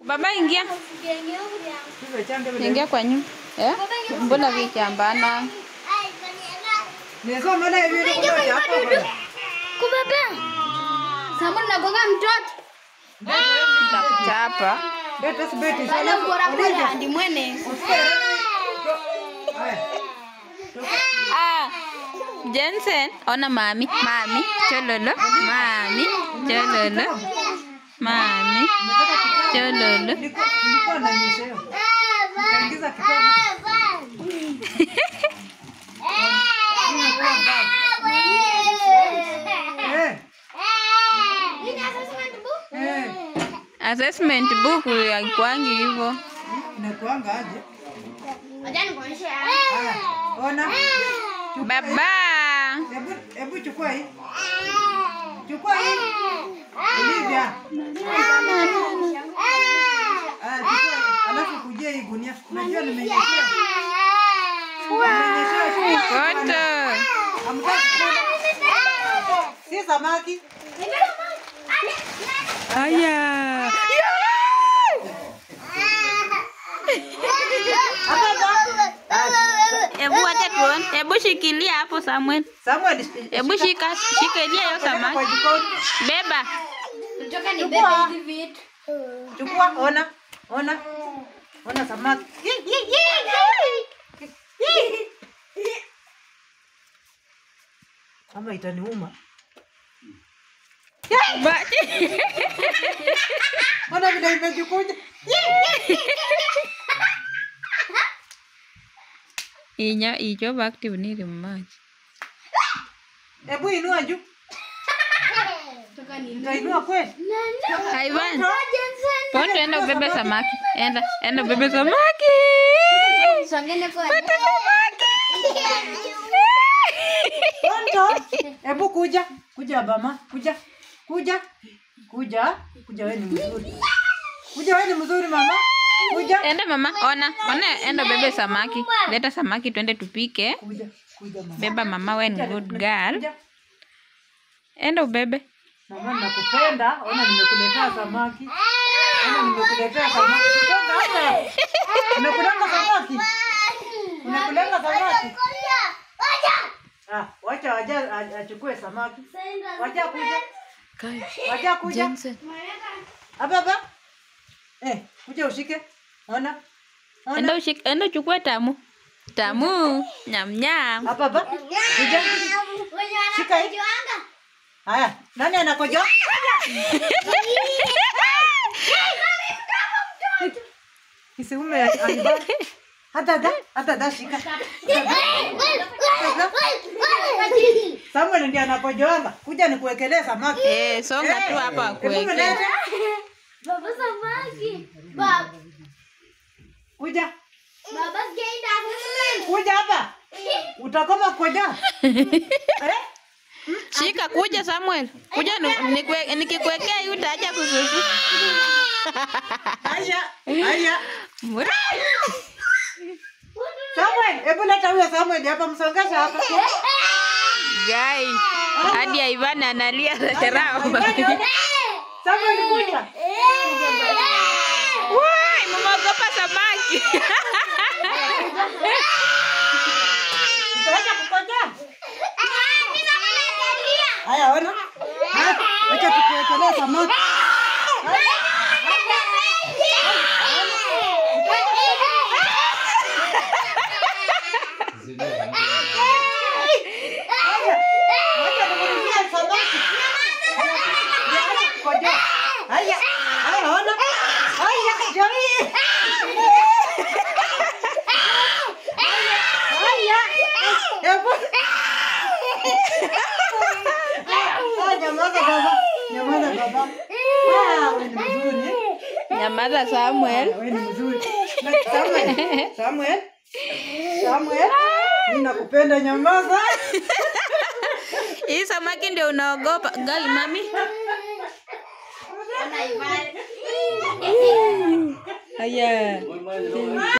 Baba ingia. Ingia kwa nyumba. Eh? Mbona vikiambana? Nisoma hivi ndio kwa hapo. Kubebe. Samu nagonga mtoto. Chapa. Beti sibeti Wale sana. bora bora hadi mwene. Ah. Jensen, ona mami, mami, chololo, mami, chololo, mami, chololo. Nilikuwa na nyesheo. Nikaingiza kitabu. Eh. Eh. Assessment book haikuangi hivyo. Inakuanga aje? Wacha nikuonyeshe. Haya. Ona. Baba. Hebu hebu chukua hii. Chukua hii. Olivia. Ah, chukua hii. Alafu kujia hii gunia. Unajua nimenyeshea. Nimenyeshea shule. Foto. Hamtaki kula. Si samaki. Aya. Hebu wacha tuone. Hebu shikilia hapo Samuel. Samuel. Hebu shika, shikilia hiyo Kwa samaki. jikoni. Beba. Kutoka ni Chukua. bebe hizi vitu. Chukua, ona. Ona. Ona samaki. Kama itaniuma. Ba- Ona vile imejikunja. Inya icho active ni maji. Hebu inua juu. Kutoka ni Utainua kweli? Ivan. Pondo enda ubebe samaki. Enda, enda ubebe samaki. Songene kwa. Tonto. Hebu kuja. Kuja bama. Kuja. Kuja. Kuja. Kuja wewe ni mzuri. Kuja wewe ni mzuri mama. Kuja. Enda mama, ona, ona enda ubebe samaki. Leta samaki twende tupike. Kuja. Kuja mama. Beba mama, we ni good girl. Kuja. Enda ubebe. Mama nakupenda. Ona nimekuletea samaki. Ona nimekuletea samaki. Kutoka hapa. Unakulanga samaki? Unakulanga samaki? Ah, wacha waja a- achukue samaki. Wacha kuja. Wacha kuja. Jensen. Hapa hapa. Eh, kuja ushike. Ona. Ona. Enda ushik, enda uchukue tamu. Tamu. Nyam nyam. Hapa hapa. Kuja. Shika hii. Haya, nani anakojoa? Kisiume alibana. Hata da, hata da shika. Samuel ndiye anakojoanga. Kuja nikuwekelee samaki. Eh, songa tu hapa Hebu kuweke. mlete. Baba samaki. Baba. Kuja. Baba sijaenda. Kuja hapa. Utakoma kukojoa. Eh? Shika kuja Samuel. Kuja nu- nikwe- nikikuwekea hii utaacha kususu. Haya, haya. Mura. Samuel, hebu leta huyo Samuel hapa msongesha hapa. Guy. Hadi Ivan analia rao. Samuel kuja. Wai, mmeogopa samaki. Utaacha kukojoa. Haya, ona. Haya, Acha tukuwekelee samaki. Acha nikurudia samaki. Acha kukojoa. Haya, haya, ona. Haya, jamii. Haya. Hebu. Ah, nyamaza baba. Nyamaza baba. Ah, wewe ni mzuri. Nyamaza Samuel. Wewe ni mzuri. Na Samuel. Samuel. Samuel. Mimi nakupenda nyamaza. Hii samaki ndio unaogopa. Gai mami. Haya.